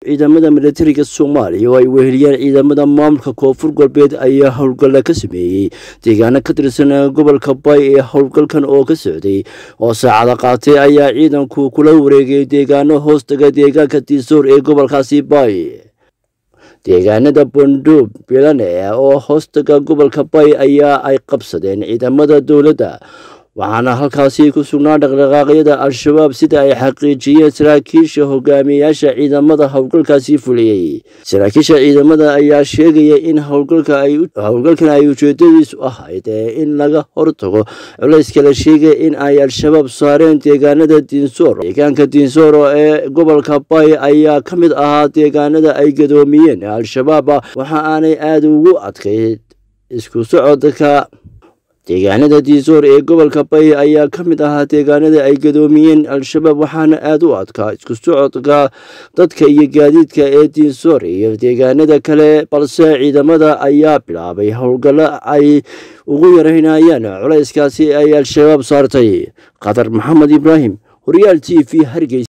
ciidamada milatariga soomaaliya oo ay weheliyeen ciidamada maamulka koonfur galbeed ayaa howlgalla ka sameeyey deegaano ka tirsan gobolka bay ee howlgalkan oo ka socday oo saacada qaatay ayaa ciidanku kula wareegay deegaano hoostaga deegaanka diisoor ee gobolkaasi bay deegaanada bondoob bilane oo hoostaga gobolka bay ayaa ay qabsadeen ciidamada dowladda waxaana halkaasi ku sugnaa dhaqdhaqaaqyada al-shabaab sida ay xaqiijiyeen saraakiisha hogaamiyayaasha ciidamada howlgalkaasi fuliyey saraakiisha ciidamada ayaa sheegaya in howlgalkan ay ujeedadiisu ahayd in laga hortago culayska la sheegay in ay al-shabaab saareen deegaanada diinsoor deegaanka diinsoor ee gobolka bay ayaa ka mid ahaa deegaanada ay gadoomiyeen al-shabaab waxa aanay aada ugu adkayd isku socodka deegaanada diisoor ee gobolka bay ayaa ka mid ahaa deegaanada ay gadoomiyeen al-shabaab waxaana aada u adkaa isku socodka dadka iyo gaadiidka ee diinsoor iyo deegaanada kale balse ciidamada ayaa bilaabay howlgallo ay ugu yaraynayaan culayskaasi ay al-shabaab saartay qatar maxamed ibraahim horyaal t v hargeysa